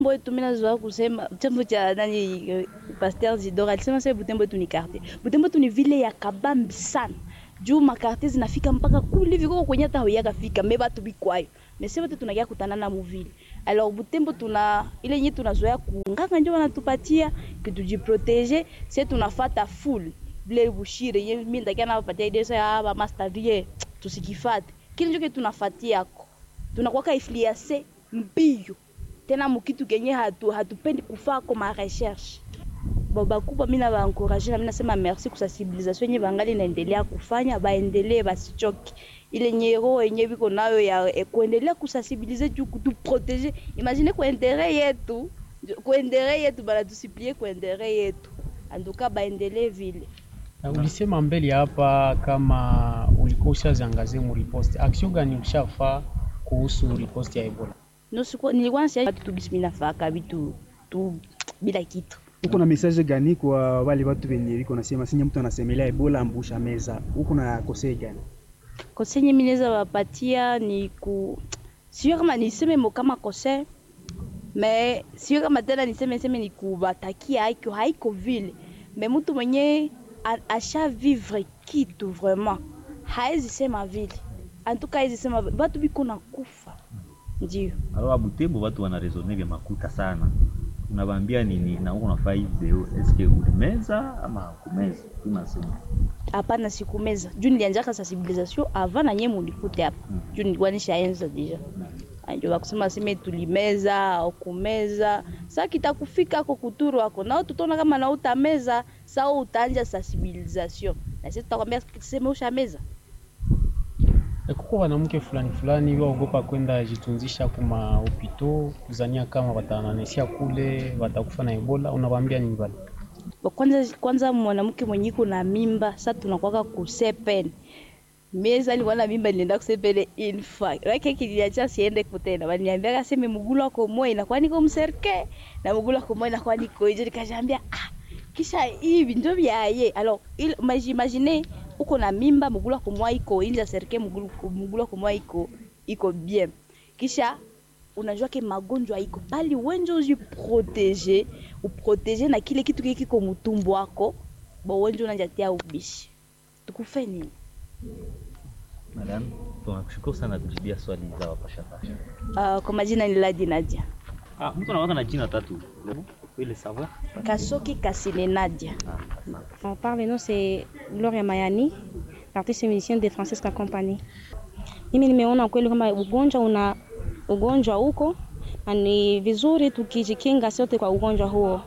wetu mimi nazoea kusema chombo cha nani eh, Pasteur Zidora alisema sasa Butembo yetu ni quartier. Butembo yetu ni vile ya kabambi sana. Juu makartie zinafika mpaka kule viko kwenye hata huyaka fika me batu bikwayo. Mese wote tunakia kutana na muvile. Alors Butembo tuna ile yenye tunazoea kunganga ndio wanatupatia que tujiprotege, sisi tunafata full vile bushire yenye mimi ndakia na wapatia idea ya ba master vie tusikifate. Kile ndio tunafatia yako. Tunakuwa influencer mbio tena mukitu kenye hatu hatupendi kufaa koma recherche bo bakubwa mi nabaencourage na mi nasema merci kusensibilisation yenye bangali naendelea kufanya baendelee basichoki ile nyero yenye biko nayo ya eh, kuendelea kusensibilize juu kutuprotege imagine kwa interet yetu kwa interet yetu banatusiplie kwa interet yetu anduka baendelee vile Na ulisema mbele hapa kama ulikuwa ushaziangazie mu riposte, action gani ushafaa kuhusu riposte ya Ebola? nosikuwa nilikuwa nasikia watu tu bisimi nafaka vitu tu bila kitu uko na message gani kwa wale watu wenye liko nasema sinye mtu anasemelea ebola ambusha meza uko na kosei gani kosenye mi naweza wapatia ni ku sio kama niseme mo kama kose me sio kama tena niseme seme ni kubatakia haiko haiko vile me mtu mwenye a- asha vivre kitu vraiment haezi sema vile antuka haezi sema batu biko na kufa ndio Alors Butembo watu wanaresone vya makuta sana. Unabambia nini na uko unafaa hii video eske ulimeza ama kumeza? Unasema. hapana sikumeza juu nilianjaka sensibilisation avant na nye mulikute hapa Mm. juu nilikuwa nishaenza deja ndio bakusema seme tulimeza au kumeza sa kitakufika ako kuturu ako nao tutaona kama na utameza sao utaanja sensibilisation na sisi tutakwambia seme ushameza E, kuko wanamke fulani fulani waogopa kwenda jitunzisha kuma hopito kuzania kama watananesia kule watakufa na Ebola, unawaambia nini bali? Ba kwanza kwanza mwanamke mwenye iko na mimba sa tunakwaka kusepen mieza nilikuwa na mimba nilienda kusepele infa rake kiliacha siende kutena waliniambia kaseme mugulu wako moyo inakuwa niko mserke na mugulu wako moyo inakuwa niko nje nikashambia ah kisha hivi ndio vyaye alors il imagine uko na mimba mugulu wako moyo iko nje serke mugulu mugulu wako moyo iko iko bien kisha unajua ke magonjwa iko bali wenje ujiprotege uprotege na kile kitu kile kiko mutumbu wako bo wenje unajatia ubishi tukufe nini Madam, tunakushukuru sana kujibia swali za wapasha pasha. uh, kwa majina ni Ladi Nadia Ah, mtu anakuwa na jina tatu. Ile savoir? Kasoki Kasine Nadia Ah, asante. On parle, le nom c'est Gloria Mayani, l'artiste musicienne de Francesca Company. Mimi nimeona kweli kama ugonjwa una ugonjwa huko na ni vizuri tukijikinga sote kwa ugonjwa huo,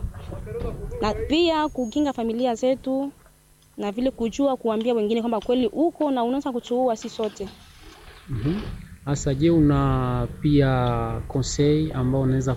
na pia kukinga familia zetu na vile kujua kuambia wengine kwamba kweli uko na unaweza kuchuua si sote. Mhm. Asa, je, una pia conseil ambao unaweza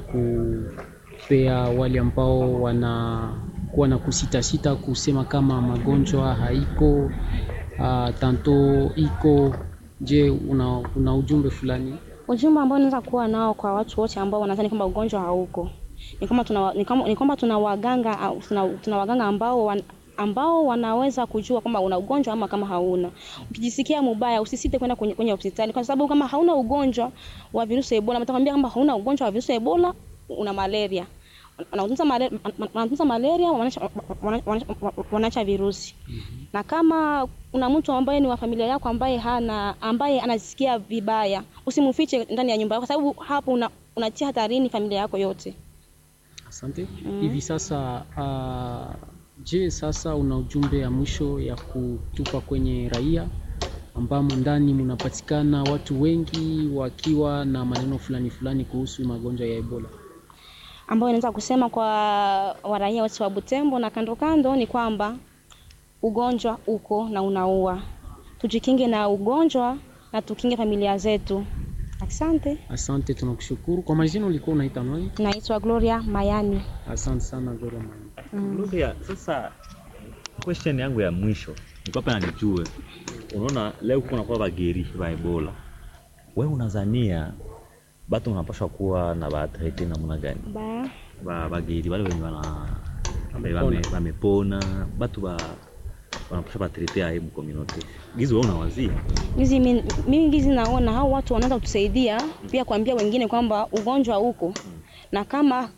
kupea wale ambao wanakuwa na kusitasita kusema kama magonjwa haiko uh, tanto iko? Je, una, una ujumbe fulani? Ujumbe ambao naweza kuwa nao kwa watu wote ambao wanadhani kwamba ugonjwa hauko ni kwamba tuna, ni kama- ni kwamba tuna waganga au tuna, tuna waganga ambao wan, ambao wanaweza kujua kwamba una ugonjwa ama kama hauna. Ukijisikia mubaya, usisite kwenda kwenye, kwenye hospitali kwa sababu kama hauna ugonjwa wa virusi ya Ebola, mtakwambia kwamba hauna ugonjwa wa virusi ya Ebola, una malaria. Wanatunza malaria, wanatunza malaria, wanaacha- wanaacha wanaacha virusi na kama una mtu ambaye ni wa familia yako ambaye hana ambaye anasikia vibaya, usimfiche ndani ya nyumba yako, kwa sababu hapo una, unatia hatarini familia yako yote. Asante. Hivi sasa uh, je, sasa una ujumbe ya mwisho ya kutupa kwenye raia ambamo ndani mnapatikana watu wengi wakiwa na maneno fulani fulani kuhusu magonjwa ya Ebola? ambayo inaweza kusema kwa waraia wote wa Butembo na kando kando ni kwamba ugonjwa uko na unaua. Tujikinge na ugonjwa na tukinge familia zetu. Asante. Asante, tunakushukuru. Kwa majina ulikuwa unaita nani? Naitwa Gloria Mayani. Asante sana Gloria Mani. Gloria, sasa question yangu ya mwisho nilikuwa hapa nijue, unaona leo kuna kwa bageri ba Ebola, wewe unazania batu unapaswa kuwa na batrete namna gani? Ba Ba bageri wale wenye wana Wamepona. wame- wamepona, batu ba wanapasha batrete aibu community gizi wewe unawazia Hizi mi- mimi ngizi naona hao watu wanaweza kutusaidia pia kuambia wengine kwamba ugonjwa uko na kama